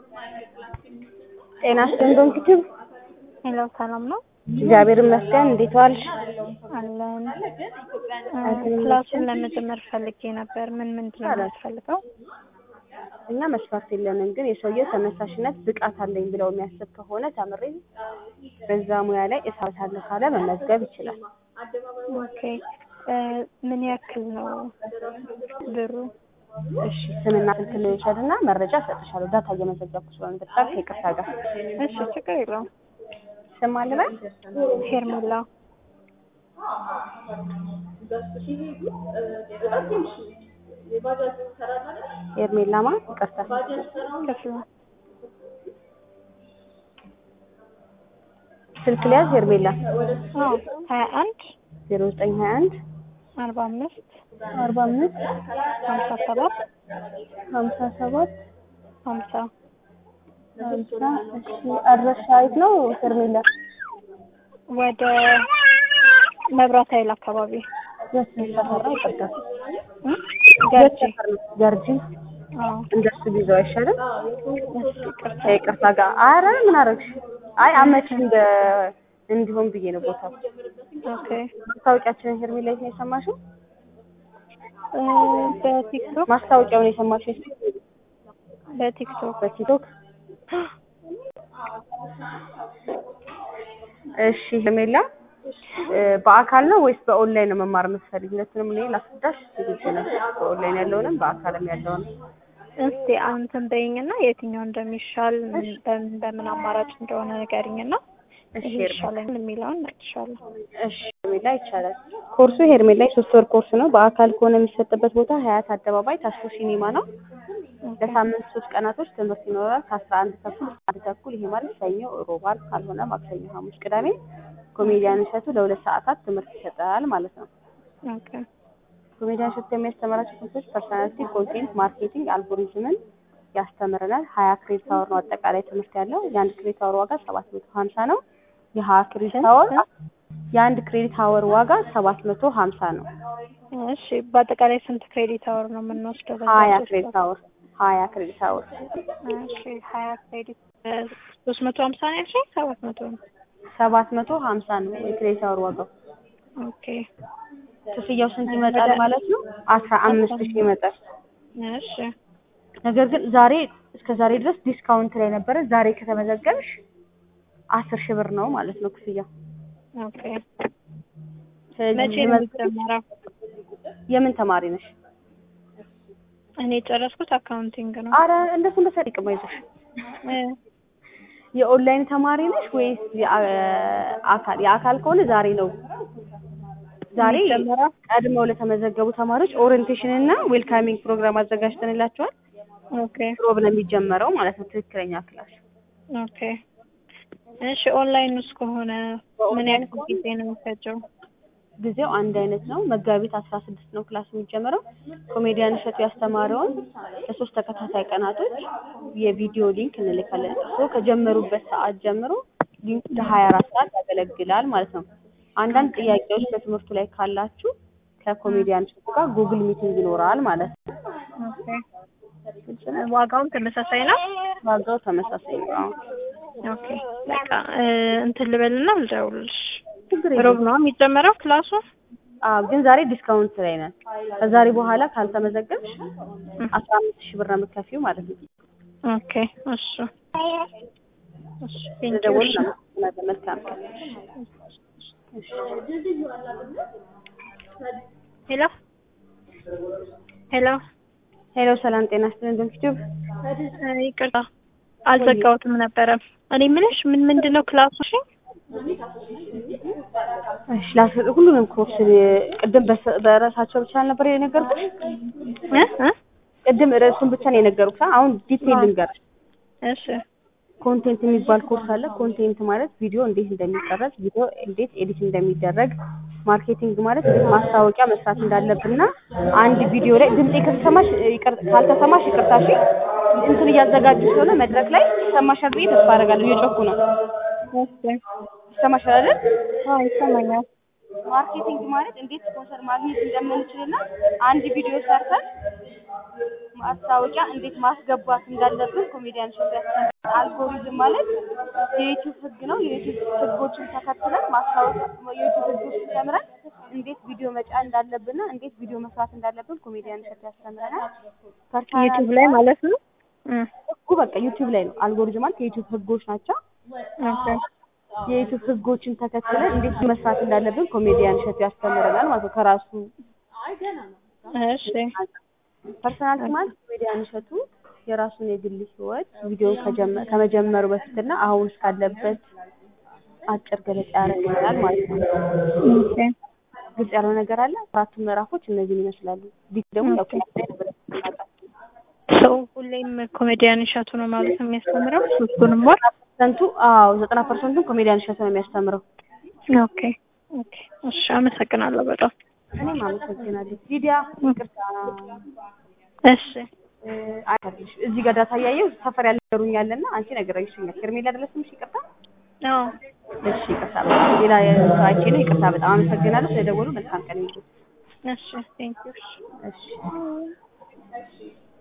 ጤና ይስጥልኝ ዶክተር ሄሎ ሰላም ነው እግዚአብሔር ይመስገን። እንዴት ዋልሽ? አለን። ክላሱን ለመጀመር ፈልጌ ነበር። ምን ምንድን ነው የሚያስፈልገው? እኛ መስፈርት የለንም፣ ግን የሰውየው ተነሳሽነት ብቃት አለኝ ብለው የሚያስብ ከሆነ ተምሬ በዛ ሙያ ላይ እሰራለሁ ካለ መመዝገብ ይችላል። ኦኬ ምን ያክል ነው ብሩ? እሺ ስምና ስልክ ልውሰድና መረጃ እሰጥሻለሁ። ዳታ እየመዘገብኩ ስለሆነ በጣም ከይቅርታ ጋር እሺ ችግር የለውም። ስም አለ በል ሄርሜላ ሄርሜላማ ይቅርታ ክፍሉ ስልክ ሊያዝ ሄርሜላ አዎ ሀያ አንድ ዜሮ ዘጠኝ ሀያ አንድ አርባ አምስት አርባ አምስት ሀምሳ ሰባት ሀምሳ ሰባት ሀምሳ ሀምሳ እሺ አድራሻ የት ነው ሄርሜላ? ወደ መብራት ኃይል አካባቢ የት ሰፈር ነው? ይቅርታ እ? የት ገርጂ ሰፈር ነው? ገርጂ አዎ እንደሱ ቢዘው አይሻልም? እሺ ይቅርታ ከይቅርታ ጋር አረ ምን አደረግሽ? አይ አመቺ እንደ እንዲሆን ብዬ ነው ቦታው። ኦኬ ማስታወቂያችንን ሄርሜላ የት ነው የሰማሽው? እ፣ በቲክቶክ ማስታወቂያውን የሰማሽው የት? በቲክቶክ በቲክቶክ እሺ ሄርሜላ እ፣ በአካል ነው ወይስ በኦንላይን ነው መማር የምትፈልጊ? ሁለቱንም እኔ ላስረዳሽ ዝግጁ ነኝ። በኦንላይን ያለውንም በአካልም ያለውንም እስቲ አንተን በይኝና የትኛው እንደሚሻል ምን- በምን በምን አማራጭ እንደሆነ ንገሪኝና እሺ ይሄ ሄርሜላ ይሻላል የሚለውን እነግርሻለሁ። እሺ ሄርሜላ ይቻላል። ኮርሱ ሄርሜላ የሶስት ወር ኮርስ ነው። በአካል ከሆነ የሚሰጥበት ቦታ ሀያት አደባባይ ታስፎ ሲኒማ ነው። ለሳምንት ሶስት ቀናቶች ትምህርት ይኖራል። ከአስራ አንድ ተኩል እስከ አንድ ተኩል ይሄ ማለት ሰኞ፣ ሮብ፣ ዓርብ ካልሆነ ማክሰኞ፣ ሐሙስ፣ ቅዳሜ ኮሜዲያን እሸቱ ለሁለት ሰዓታት ትምህርት ይሰጣል ማለት ነው። ኦኬ ኮሜዲያን እሸቱ የሚያስተምራቸው ትምህርቶች ፐርሶናሊቲ፣ ኮንቴንት ማርኬቲንግ፣ አልጎሪዝምን ያስተምረናል። ሀያ ክሬዲት አወር ነው አጠቃላይ ትምህርት ያለው። የአንድ ክሬዲት አወር ዋጋ ሰባት መቶ ሀምሳ ነው። የሀያ ክሬዲት አወር የአንድ ክሬዲት አወር ዋጋ ሰባት መቶ ሀምሳ ነው። እሺ በአጠቃላይ ስንት ክሬዲት አወር ነው የምንወስደው? በዛ ሀያ ሶስት ክሬዲት ወር? አወር ሀያ ክሬዲት አወር እሺ ሀያ ክሬዲት ሶስት መቶ ሀምሳ ነው ያልሽኝ? ሰባት መቶ ነው። ሰባት መቶ ሀምሳ ነው የክሬዲት አወር ዋጋው። ኦኬ ክፍያው ስንት ይመጣል ማለት ነው? አስራ አምስት ሺህ ይመጣል። እሺ ነገር ግን ዛሬ እስከ ዛሬ ድረስ ዲስካውንት ላይ ነበረ። ዛሬ ከተመዘገብሽ አስር ሺህ ብር ነው ማለት ነው ክፍያው። ኦኬ ስለዚህ መቼ ነው መዝ- የሚጀመረው? የምን ተማሪ ነሽ? እኔ የጨረስኩት አካውንቲንግ ነው። አረ እንደሱ እንደሱ አይጠቅም አይዞሽ። እ፣ የኦንላይን ተማሪ ነሽ ወይስ የአካል? የአካል ከሆነ ዛሬ ነው ዛሬ የሚጀመረው? ቀድመው ለተመዘገቡ ተማሪዎች ኦሪየንቴሽን እና ዌልካሚንግ ፕሮግራም አዘጋጅተንላቸዋል። ኦኬ ሮብ ነው የሚጀመረው ማለት ነው ትክክለኛ ክላስ። ኦኬ እሺ ኦንላይን ውስጥ ከሆነ ምን በኦንላይን ያክል ጊዜ ነው የሚፈጀው? ጊዜው አንድ አይነት ነው። መጋቢት አስራ ስድስት ነው ክላስ የሚጀምረው። ኮሜዲያን እሸቱ ያስተማረውን ለሶስት ተከታታይ ቀናቶች የቪዲዮ ሊንክ እንልካለን። እርስዎ ከጀመሩበት ሰዓት ጀምሮ ሊንኩ ለሀያ አራት ሰዓት ያገለግላል ማለት ነው። አንዳንድ ጥያቄዎች በትምህርቱ ላይ ካላችሁ ከኮሜዲያን እሸቱ ጋር ጉግል ሚቲንግ ይኖራል ማለት ነው። ኦኬ ዋጋውም ተመሳሳይ ነው? ዋጋው ተመሳሳይ ነው። አዎ። ኦኬ በቃ እ፣ እንትን ልበልና ልደውልልሽ። ችግር ሮብ የለም። ነው የሚጀመረው ክላሱ? አዎ ግን ዛሬ ዲስካውንት ላይ ነን። ከዛሬ በኋላ ካልተመዘገብሽ አስራ አምስት ሺህ ብር ነው የምትከፊው ማለት ነው። ኦኬ እሺ እሺ ቴንኪው ስለደወሉ እሺ እናመሰግናለን። መልካም ቀን። እሺ። ሄሎ ሄሎ ሄሎ ሰላም ጤና ይስጥልን። ዶክተር እ፣ ይቅርታ አልዘጋሁትም ነበረ። እኔ የምልሽ ምን ምንድን ነው ክላሱ? እሺ እሺ ላስ- ሁሉንም ኮርስ ቅድም በስ- በርዕሳቸው ብቻ አልነበር የነገርኩሽ? እ እ ቅድም ርዕሱን ብቻ ነው የነገርኩሽ። አሁን ዲቴይል ልንገርሽ። እሺ ኮንቴንት የሚባል ኮርስ አለ። ኮንቴንት ማለት ቪዲዮ እንዴት እንደሚቀረጽ፣ ቪዲዮ እንዴት ኤዲት እንደሚደረግ፣ ማርኬቲንግ ማለት እንዴት ማስታወቂያ መስራት እንዳለብንና አንድ ቪዲዮ ላይ ድምጼ ከተሰማሽ ይቅር ካልተሰማሽ ይቅርታ እሺ። እንትን እያዘጋጁ ስለሆነ መድረክ ላይ ይሰማሻል ብዬ ተስፋ አደርጋለሁ። እየጮኩ ነው። እሺ ይሰማሻል አይደል? አዎ ይሰማኛል። ማርኬቲንግ ማለት እንዴት ስፖንሰር ማግኘት እንደምንችልና አንድ ቪዲዮ ሰርተን ማስታወቂያ እንዴት ማስገባት እንዳለብን ኮሜዲያን እሸቱ ያስተምረናል። አልጎሪዝም ማለት የዩቲዩብ ህግ ነው። የዩቲዩብ ህጎችን ተከትለን ማስታወቂያ የዩቲዩብ ህጎችን ተምረን እንዴት ቪዲዮ መጫን እንዳለብንና እንዴት ቪዲዮ መስራት እንዳለብን ኮሜዲያን እሸቱ ያስተምረናል። ፐርሰናል ዩቲዩብ ላይ ማለት ነው። እም፣ ህጉ በቃ ዩቲዩብ ላይ ነው። አልጎሪዝም ማለት የዩቲዩብ ህጎች ናቸው። ኦኬ የዩቲዩብ ህጎችን ተከትለን እንዴት መስራት እንዳለብን ኮሜዲያን እሸቱ ያስተምረናል ማለት ነው ከራሱ እሺ ፐርሰናሊቲ ማለት ኮሜዲያን እሸቱ የራሱን የግል ህይወት ቪዲዮ ከጀመ- ከመጀመሩ በፊትና አሁን እስካለበት አጭር ገለጻ ያደርግልናል ማለት ነው። ኦኬ ግልጽ ያልሆነ ነገር አለ። አራቱ ምዕራፎች እነዚህን ይመስላሉ። ዲት ደግሞ ያው ክላስ ላይ ነበር የምናውቃቸው። ሰው ሁሌም ኮሜዲያን እሸቱ ነው ማለት ነው የሚያስተምረው ሶስቱንም ወር ፐርሰንቱ አዎ ዘጠና ፐርሰንቱን ኮሜዲያን እሸቱ ነው የሚያስተምረው። ኦኬ ኦኬ እሺ አመሰግናለሁ በጣም እኔም አመሰግናለሁ። ሊዲያ ይቅርታ እሺ እ፣ አይደለሽ እዚህ ጋር ዳታ እያየሁ ሰፈር ያልነገሩኛልና አንቺ ነግረሽኛል። ሄርሜላ አይደለሽም? እሺ ይቅርታ። አዎ እሺ ይቅርታ። በጣም ሌላ ሰው አይቼ ነው። ይቅርታ። በጣም አመሰግናለሁ ስለደወሉ። መልካም ቀን ይሁን። እሺ ቴንኪው እሺ